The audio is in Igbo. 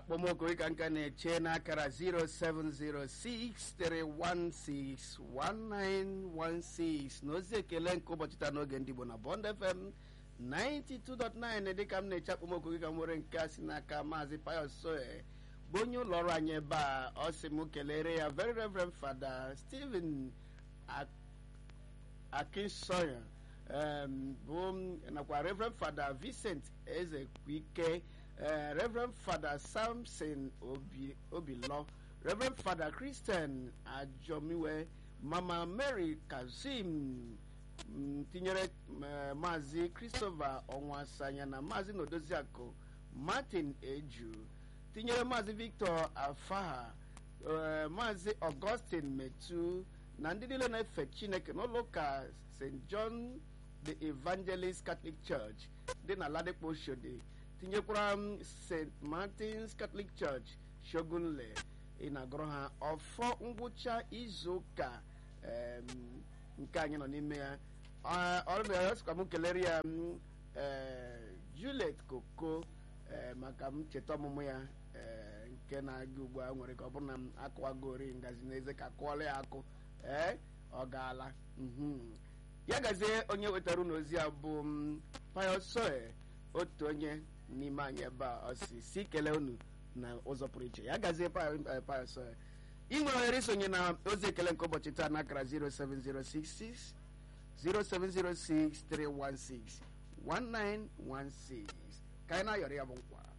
akpọmọkụ ka nka na-eche n'akara 07063161916 na ozi ekele nke ụbọchị taa n'oge ndị Igbo na Bond FM 92.9 dịka m na-eche akpọmọkụ gị ka m nwere nke a si n'aka maazị Pius Soe bụ onye ụlọ ọrụ anyị ebe a ọ sị m kelere ya very reverend fada Stephen Akinsoya bụ nakwa reverend fada Vincent Ezekwike reverend fada Samson Obilọ reverend fada Christian Ajomiwe mama Mary Kazim tinyere maazị Christopher Onwasanya na maazị Nodoziakụ Martin Eju tinyere maazị Victor Afaha maazị Augustine Metu na ndị niile na-efe Chineke n'ụlọ ụka St. John the Evangelist Catholic Church dị na Ladipo Oshodi tinyekwara m St. Martin's Catholic Church Shogunle ị na-agụrụ ha ọfọ ngwụcha izu ụka nke anyị nọ n'ime ya ọrụsikwa m kelere ya Juliet Koko maka m cheta ọmụmụ ya nke na-aga ugbu a nwere ka ọ bụrụ na m akụwagori ngazi n'eze ka kụọla ya akụ ee ọ gaala ya gazie onye wetara unu ozi a bụ Pius Soe otu onye n'ime anyị ebe a ọ si si kelee unu na ụzọ pụrụ iche ya gazie Pius Soe ị nwere ohere isonye na ozi ekele nke ụbọchị taa n'akara 07066 0706 316 1916 ka anyị na-ayọrọ ya bụ nkwa